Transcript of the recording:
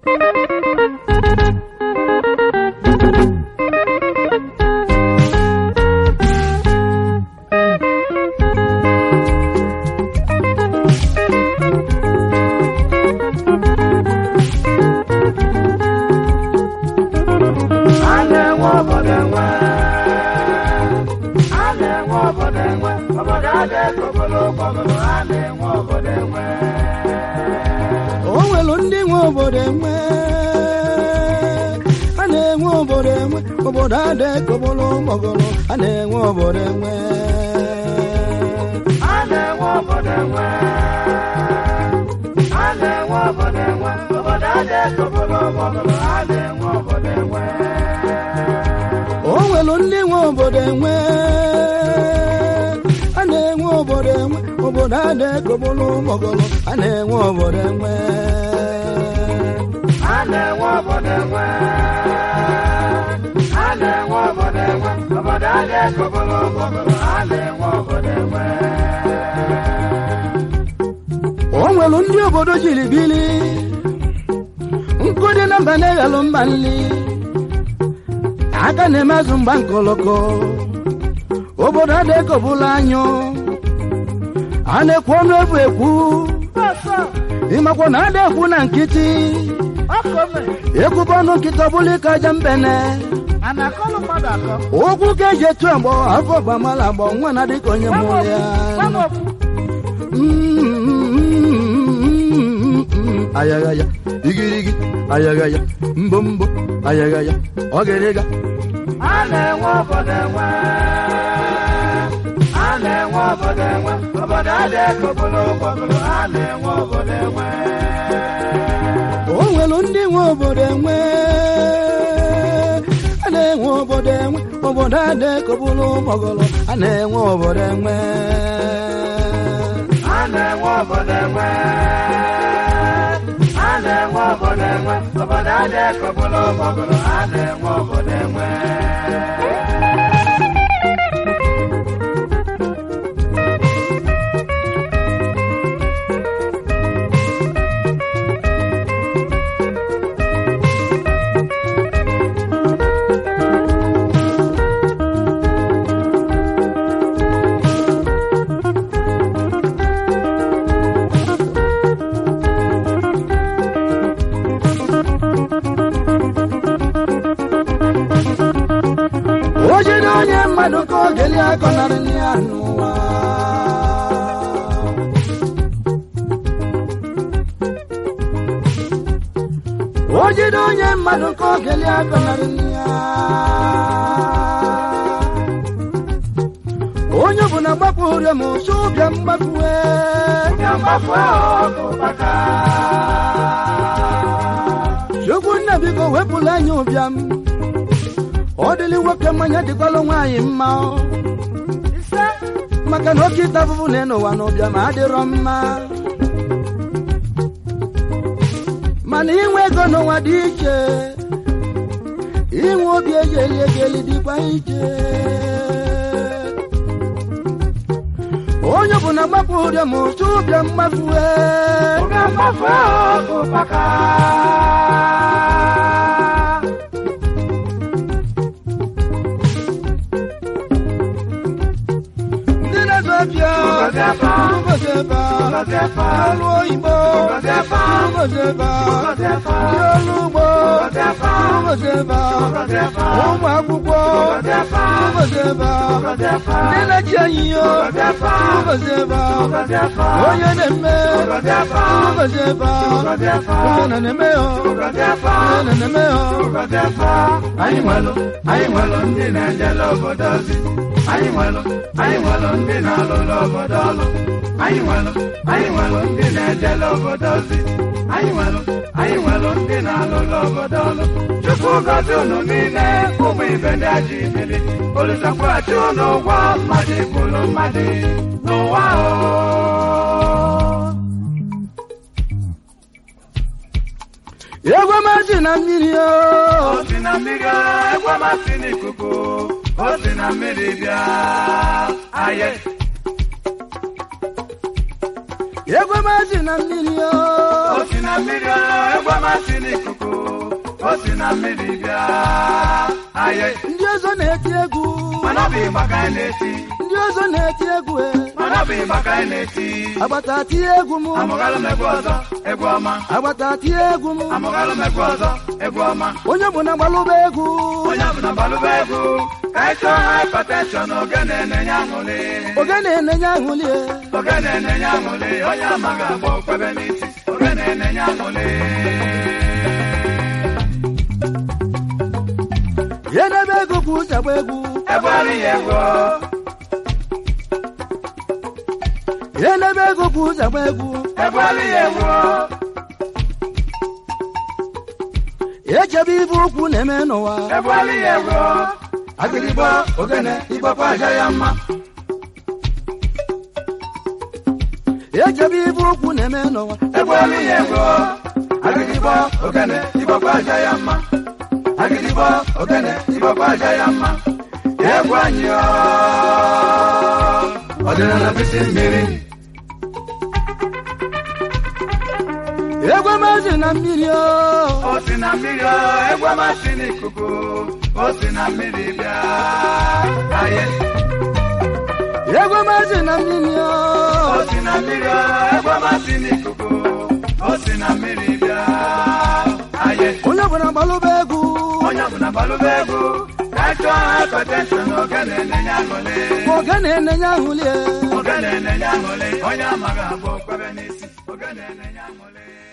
A na-enwe obodo enwe. A na-enwe obodo enwe. Obodo adịghị ogolo gbọgọrọ. A na-enwe obodo enwe. o nwelu ndị nwe obodo enwe a na-enwe obodo enwe obodo adị kobolo gbọgọrọ a na-enwe obodo enwe A na-enwe obodo enwe. A na-enwe obodo enwe. Obodo adịghị ogolo gbọgọrọ. A na-enwe obodo enwe. o nwelu ndị nwe obodo enwe a na-enwe obodo enwe obodo adị kobolo gbọgọrọ a na-enwe obodo enwe A na-enwe obodo enwe. A na-enwe obodo enwe. Obodo adịghị ogolo gbọgọrọ. A na-enwe obodo enwe. o nwelu ndị obodo jiri bili nkụ dị na mba na-eghelụ mba nli aka na-emezụ mgba nkoloko obodo adịkọbụla anyụ a na-ekwu ọnụ efu ekwu ịmakwa na ada ekwu na nkịtị ekwube ọnụ nkịtị ọbụla ike aja mbene okwu ka eji etu agbọ afọ gbamala agbọ nwa na dịka onye mụrụ ya ayagaya igirigi ayagaya mbombo ayagaya ọgịrịga A na-enwe obodo enwe. A na-enwe obodo enwe. Obodo adịghị ogolo gbọgọrọ. A na-enwe obodo enwe. o nwelu ndị nwe obodo enwe a na-enwe obodo enwe obodo adị kọbụlụ gbọgọlọ a na-enwe obodo enwe A na-enwe obodo enwe. A na-enwe obodo enwe. Obodo adịghị ogolo gbọgọrọ. A na-enwe obodo enwe. o jide onye mmadụ ka ọ geli akọnarị ya n'ụwa o jide onye mmadụ ka ọ geli akọnarị ya onye ọbụla gbapụrụ m ụsụ bịa mgbapue Ka mgbafu ahụ ụkpaka. chukwu nna biko wepụla anyị ụbịam ọ dịlị nwoke mmanya dịkwalụ nwaanyị mma maka na oke ịta afụfụ na n'ụwa na ụbịam adịrọ mma mana inwe ego n'ụwa dị iche inwe obi eji eli ego eli dịkwa iche onye ọbụla gbapụ ụrịọ ma ụsụ ụbịa mgbafue Ka mgbafu ahụ ụkpaka. ndị na-azụ afịa Ụbọchị ebe a. ụbọchị ebe a Ụbọchị ebe a. ndị ọrụ oyibo Ụbọchị ebe a. ụbọchị ebe a Ụbọchị ebe a. ndị ọrụ ugbo Ụbọchị ebe a. ụbọchị ebe a Ụbọchị ebe a. ụmụ akwụkwọ Ụbọchị ebe a. ụbọchị ebe a Ụbọchị ebe a. ndị na-echi anyị yo Ụbọchị ebe a. ụbọchị ebe a Ụbọchị ebe a. onye na-eme Ụbọchị ebe a. ụbọchị ebe a Ụbọchị ebe a. onye na na-eme yo Ụbọchị ebe a. onye na na-eme yo Ụbọchị ebe a. Anyị nwelụ anyị nwelụ ndị na-ejele obodo ozi anyị nwelụ anyị nwelụ ndị na-alụlụ obodo ọlụ anyị nwelụ anyị nwelụ ndị na-ejele obodo ozi anyị nwelụ anyị nwelụ ndị na-alụlụ obodo ọlụ chukwu gọzi unu niile ụmụ ibe ndị ajọ ibili olusakwaghachi unu ụgwọ mmadụ ikwulu mmadụ n'ụwa o egwe mazi na mmiri o O si na mmiri egwe masị n'ikuku o si na mmiri bịa aye egwe mazi na mmiri o o si na mmiri egwe masị n'ikuku o si na mmiri bịa aye ndị ọzọ na-eti egwu mana ọ bụ ịgba ka anyị na-eti ndị ọzọ na-eti egwu e. mana ọ bụ ịgba ka anyị na-eti agbata tie egwu m amụgalụ m egwu ọzọ egwu ọma agbata tie egwu m amụgalụ m egwu ọzọ egwu ọma onye bụ na gbalụba egwu onye ọbụla gbalụba egwu ka anyị chọọ hypertension ogene na-enye aṅụrị ogene na-enye aṅụlie ogene na-enye aṅụrị onye amaghị agba okwebe n'isi ogene na-enye aṅụrị ya n'ebe ego bụ ụzọ agba egwu egwuarị ya egwu ya n'ebe ego bụ ụzọ agba egwu egwuarị ya egwu echebe ibe okwu na-eme n'ụwa egwuarị ya egwu agịrịgbo ogene igbakwa aja ya mma echebe ibe okwu na-eme n'ụwa egwuarị ya egwu agịrịgbo ogene igbakwa aja ya mma agịrịgbo ogene igbakwa aja ya mma egwu anyị ọ ọdịnala bisi mmiri egwu amazi na mmiri o o si na mmiri ọ egwu amasị n'ikuku o si na mmiri bịa aye egwu amazi na mmiri o o si na mmiri ọ egwu amasị n'ikuku o si na mmiri bịa aye onye ọbụla gbalụba egwu onye ọbụla gbalụba egwu ka anyị chọọ hypertension ogene na-enye aṅụrị ogene na-enye aṅụlie ogene na-enye aṅụrị onye amaghị agba okwebe n'isi ogene na-enye aṅụrị